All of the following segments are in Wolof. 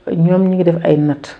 ñoom ñu ngi def ay natt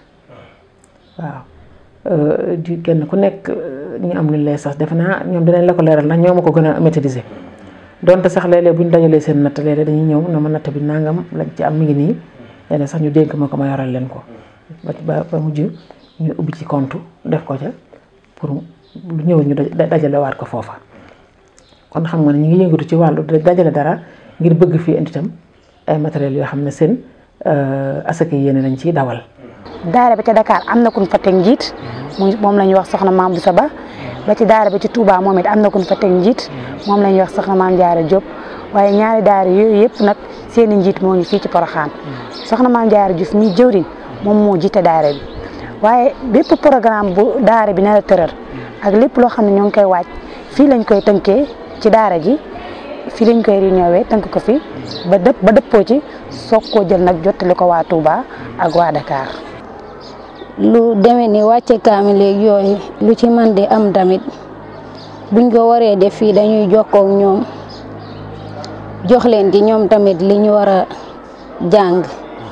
waaw di kenn ku nekk ñu am lu lay sax defe naa ñoom dinañ la ko leeral ndax ñoo ma ko gën a maîtriser donte sax léeg-léeg bu ñu dajalee seen natt léeg-léeg dañuy ñëw na ma natt bi nangam lañ ci am mi ngi nii léeg sax ñu dénk ma ko ma yoral leen ko ba ba mujj ñu ubbi ci compte def ko ca pour lu ñëw ñu dajale waat ko foofa kon xam nga ne ñu ngi yëngatu ci wàllu dajale dara ngir bëgg fii indi itam ay matériels yoo xam ne seen asaka yéene lañ ciy dawal. daara ba ca Dakar am na kun fa teg njiit moom la ñuy wax soxna maam Boussa Ba ba ci daara ba ci Touba moom it am na kun fa teg njiit moom la ñuy wax soxna maam Diarra Diop waaye ñaari daara yooyu yëpp nag seen i njiit moo ngi fii ci Porokhane soxna maam Diarra Diouf mi jëwriñ moom moo jiite daara bi waaye bépp programme bu daara bi nar a tëral ak lépp loo xam ne ñoo ngi koy waaj fii lañ koy tënkee ci daara ji fii lañ koy réunion tënk ko fi ba dëpp ba dëppoo ci soog koo jël nag jottali ko waa Touba ak waa Dakar. lu demee ni wàcce kaamil léegi yooyu lu ci man di am tamit buñ ko waree def fii dañuy jokkoo ak ñoom jox leen ci ñoom tamit li ñu war a jàng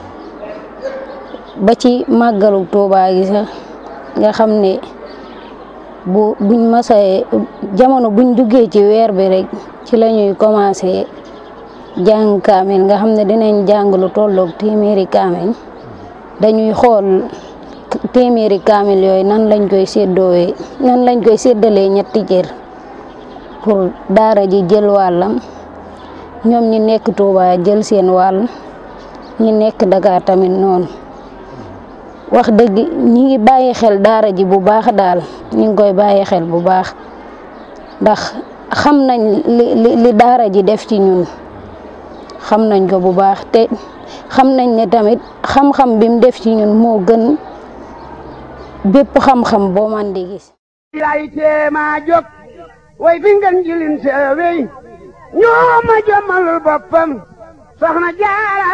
ba ci màggalu Tuubaa gi sax nga xam ne bu buñ masee jamono buñ duggee ci weer bi rek ci la ñuy commencé jàng kaamil nga xam ne dinañ jàng lu tolloog téeméeri kaamil dañuy xool téeméeri kaamil yooyu nan lañ koy séddoowee nan lañ koy séddalee ñetti cër pour daara ji jël wàllam ñoom ñi nekk Touba jël seen wàll ñi nekk Dakar tamit noonu wax dëgg ñi ngi bàyyi xel daara ji bu baax daal ñi ngi koy bàyyi xel bu baax ndax xam nañ li li daara ji def ci ñun xam nañ ko bu baax te xam nañ ne tamit xam-xam bi mu def ci ñun moo gën bépp xam-xam boo man di gis lay teema jóg way fi ngeen jilin seewey ñoo ma jommalul boppam soxna jaara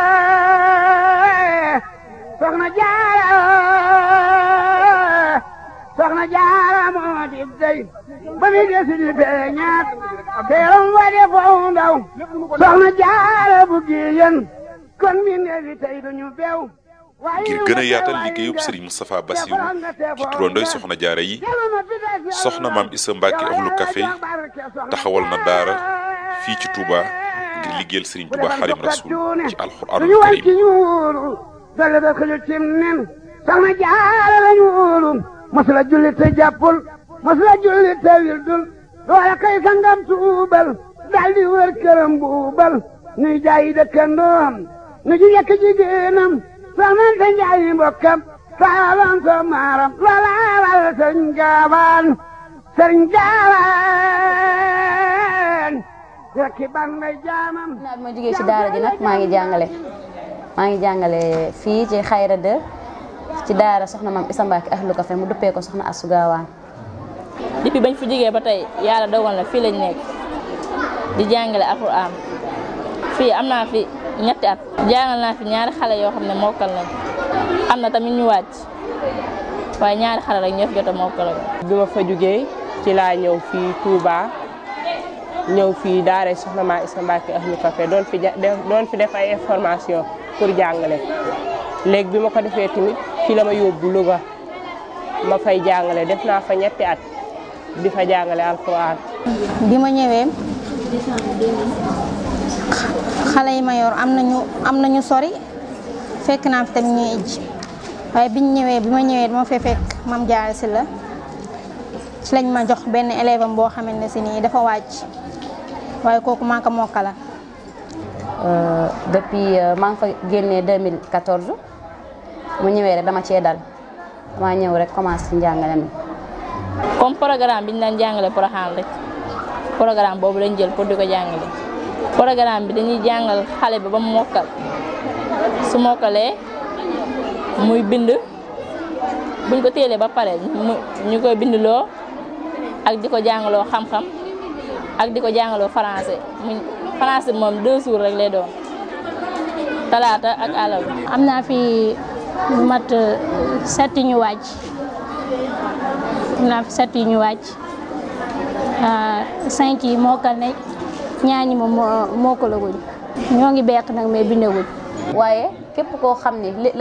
soxna jaara soxna jaara moo di dey ba mi desi di feeñaat teeram wa de foo ndaw soxna jaara bu giyen kon mi neefi tey duñu bew ngir gën a yaatal liggéeyub Serigne Moustapha Bassirou ci turandooy soxna jaara yi soxna maam Issa Mbacke ahlu café taxawal na daara fii ci Touba ngir liggéeyal Serigne Touba Xadim Rasul ci alxuraanul karim dale da ko cim nen soxna jaara lañu wóolu masula julli te jàppul masula julli te wildul loola kay sangam tuubal daldi wër këram buubal nuy jaayi dëkkandoom nu ji yekk jigéenam soxnante njaayi mbokkam saalan so maaram loolaalal sëriñ gaawaan sëriñ gaawaan rekki ban may jaamam naa bi ma jógee ci daara ji nag maa ngi jàngale maa ngi jàngale fii ci xayra de ci daara soxna maam Issa Mbacke ahlu café mu duppee ko soxna Assu Gaawaan depuis bañ fi jógee ba tey yàlla dogal na fii lañ nekk di jàngale alxuraan fii am naa fi ñetti at jàngal naa fi ñaari xale yoo xam ne mokkal nañ am na tamit ñu wàcc waaye ñaari xale rek ñoo fi jot a mokkal bi ma fa jógee ci laa ñëw fii Touba ñëw fii daara soxna maa Issa Mbacke ahlu café doon fi doon fi def ay information pour jàngale léegi bi ma ko defee tamit fii la ma yóbbu Louga ma fay jàngale def naa fa ñetti at di fa jàngale alxuraan bi ma ñëwee xale yi ma yor am nañu am nañu sori fekk naa fi tamit ñuy ijj waaye biñ ñëwee bi ma ñëwee dama fee fekk mam jaare si la ci lañ ma jox benn élève am boo xamante ne si nii dafa wàcc waaye kooku maa ko mokkala depuis maa ngi fa génnee 2014 mu ñëwee rek dama cee dal dama ñëw rek commencé ci njàngale mi comme programme bi ñu daan jàngale Porokhane rek programme boobu lañ jël pour di ko jàngale programme bi dañuy jàngal xale bi ba mu mokkal su mokkalee muy bind buñ ko téelee ba pare ñu koy bindloo ak di ko jàngaloo xam-xam ak di ko jàngaloo français mu français moom deux jours rek lay doon talaata ak àllarba. am naa fi lu mat set ñu wàcc am naa fi set ñu wàcc cinq yi mokkal nañ ñaar ñi moom mokkalaguñ ñoo ngi beq nag mais bindaguñ. waaye képp koo xam ne